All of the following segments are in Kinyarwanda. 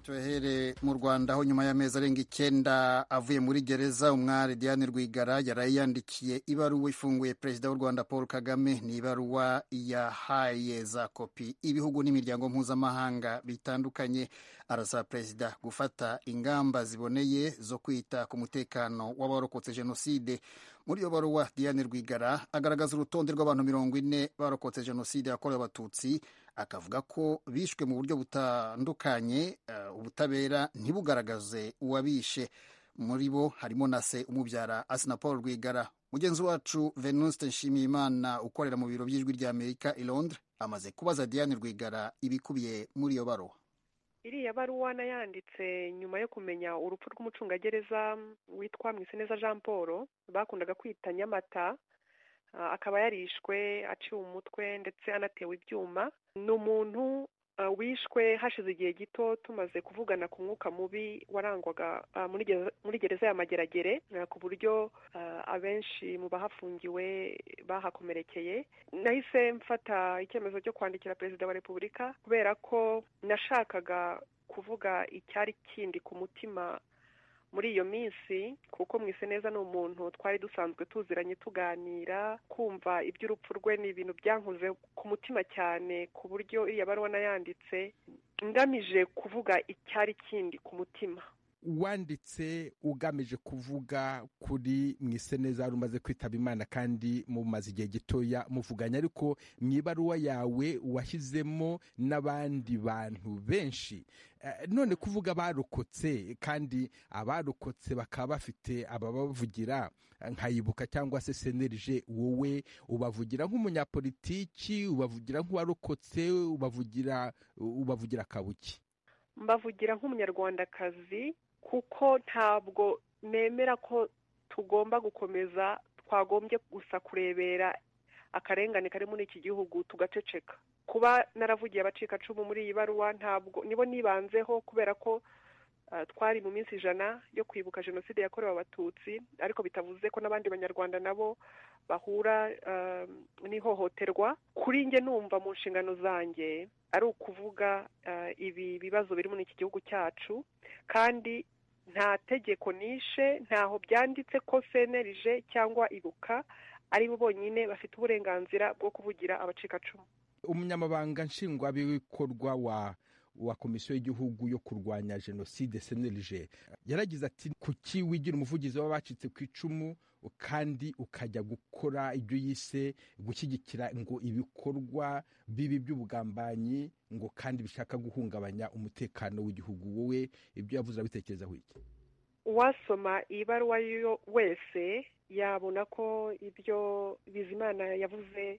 tuhere mu rwanda aho nyuma y'amezi arenga icyenda avuye muri gereza umwari diane rwigara yarayiyandikiye yandikiye ibaruwa ifunguye perezida w'u rwanda paul kagame ni ibaruwa yahaye za kopi ibihugu n'imiryango mpuzamahanga bitandukanye arasaba perezida gufata ingamba ziboneye zo kwita ku mutekano w'abarokotse jenoside muri iyo baruwa diane rwigara agaragaza urutonde rw'abantu mirongo ine barokotse jenoside yakorewe abatutsi akavuga ko bishwe mu buryo butandukanye ubutabera ntibugaragaze uwabishe muri bo harimo na se umubyara asina paul rwigara mugenzi wacu venuste nshimiyimana ukorera mu biro by'ijwi ry'amerika i londres amaze kubaza diane rwigara ibikubiye muri iyo baruwa iriya baruwa nayanditse nyuma yo kumenya urupfu rw'umucungagereza witwa mwiseneza jean paul bakundaga kwita nyamata akaba yarishwe aciwe umutwe ndetse anatewe ibyuma ni umuntu wishwe hashize igihe gito tumaze kuvugana ku mwuka mubi warangwaga muri gereza ya mageragere ku buryo abenshi mu bahafungiwe bahakomerekeye nahise mfata icyemezo cyo kwandikira perezida wa repubulika kubera ko nashakaga kuvuga icyari kindi ku mutima muri iyo minsi kuko mwise neza ni umuntu twari dusanzwe tuziranye tuganira kumva iby'urupfu rwe ni ibintu byankoze ku mutima cyane ku buryo iriya baruwa nayanditse ngamije kuvuga icyari kindi ku mutima wanditse ugamije kuvuga kuri mwiseneza rumaze kwitaba imana kandi mumaze igihe gitoya muvuganye ariko mu ibaruwa yawe washyizemo n'abandi bantu benshi none kuvuga abarokotse kandi abarokotse bakaba bafite ababavugira nkayibuka cyangwa se senerije wowe ubavugira nk'umunyapolitiki ubavugira nk'uwarokotse ubavugira ubavugira akabuki mbavugira nk'umunyarwandakazi kuko ntabwo nemera ko tugomba gukomeza twagombye gusa kurebera akarengane kari muri iki gihugu tugaceceka kuba naravugiye abacikacumu muri iyi baruwa ntabwo nibo nibanzeho kubera ko twari mu minsi ijana yo kwibuka jenoside yakorewe abatutsi ariko bitavuze ko n'abandi banyarwanda nabo bahura n'ihohoterwa kuri njye numva mu nshingano zanjye ari ukuvuga ibi bibazo biri muri iki gihugu cyacu kandi nta tegeko nishe ntaho byanditse ko senerije cyangwa ibuka ari bo bonyine bafite uburenganzira bwo kuvugira abacikacumu umunyamabanga nshingwabikorwa wa wa komisiyo y'igihugu yo kurwanya jenoside senelije yaragize ati kuki wigira umuvugizi w'abacitse ku icumu kandi ukajya gukora ibyo yise gushyigikira ngo ibikorwa bibi by'ubugambanyi ngo kandi bishaka guhungabanya umutekano w'igihugu wowe ibyo yavuze urabitekerezaho iki uwasoma iyi baruwa wese yabona ko ibyo bizimana yavuze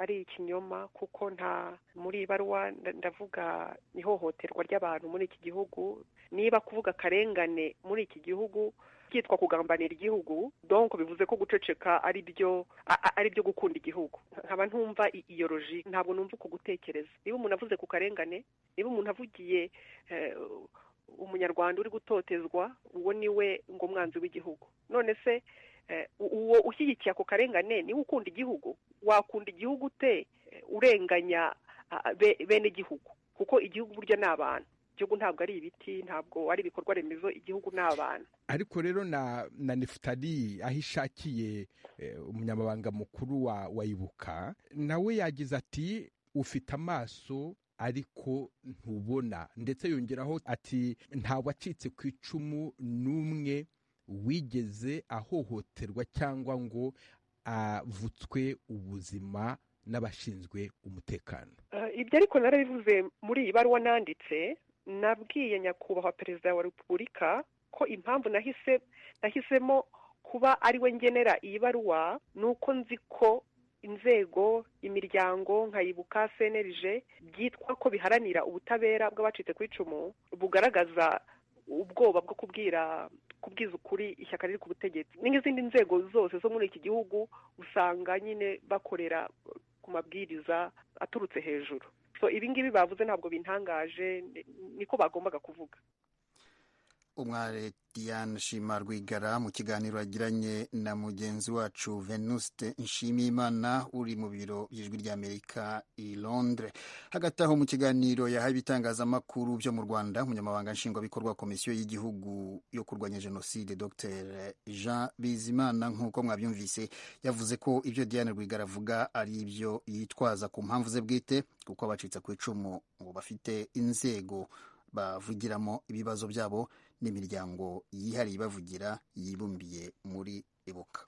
ari ikinyoma kuko nta muri ibaruwa ndavuga ihohoterwa ry'abantu muri iki gihugu niba kuvuga akarengane muri iki gihugu byitwa kugambanira igihugu donko bivuze ko guceceka ari byo ari byo gukunda igihugu nkaba ntumva iyo loji ntabwo numva uko gutekereza niba umuntu avuze ku karengane niba umuntu avugiye umunyarwanda uri gutotezwa uwo ni we ngo umwanzi w'igihugu none se uwo ushyigikiye ako karengane niwe ukunda igihugu wakunda igihugu ute urenganya bene igihugu kuko igihugu burya ni abantu igihugu ntabwo ari ibiti ntabwo ari ibikorwa remezo igihugu ni abantu ariko rero na na nefutari aho ishakiye umunyamabanga mukuru wa wayibuka nawe yagize ati ufite amaso ariko ntubona ndetse yongeraho ati nta wacitse ku icumu n'umwe wigeze ahohoterwa cyangwa ngo avutswe ubuzima n'abashinzwe umutekano ibyo ariko narabivuze muri iyi baruwa nanditse nabwiye nyakubahwa perezida wa repubulika ko impamvu nahise nahisemo kuba ari we ngenera iyi baruwa ni uko nzi ko inzego imiryango nkayibuka senerije byitwa ko biharanira ubutabera bw'abacitse ku icumu bugaragaza ubwoba bwo kubwira kubwiza ukuri ishyaka riri ku butegetsi n'izindi nzego zose zo muri iki gihugu usanga nyine bakorera ku mabwiriza aturutse hejuru so ibi ngibi bavuze ntabwo bintangaje niko bagombaga kuvuga umware diane shima rwigara mu kiganiro yagiranye na mugenzi wacu venuste nshimiyimana uri mu biro by'ijwi ry'amerika i londres hagati aho mu kiganiro yahaye ibitangazamakuru byo mu rwanda umunyamabanga nshingwabikorwa wa komisiyo y'igihugu yo kurwanya jenoside dr jean bizimana nk'uko mwabyumvise yavuze ko ibyo diane rwigara avuga ari ibyo yitwaza ku mpamvu ze bwite kuko abacitse ku icumu ngo bafite inzego bavugiramo ibibazo byabo n'imiryango yihariye ibavugira yibumbiye muri ibuka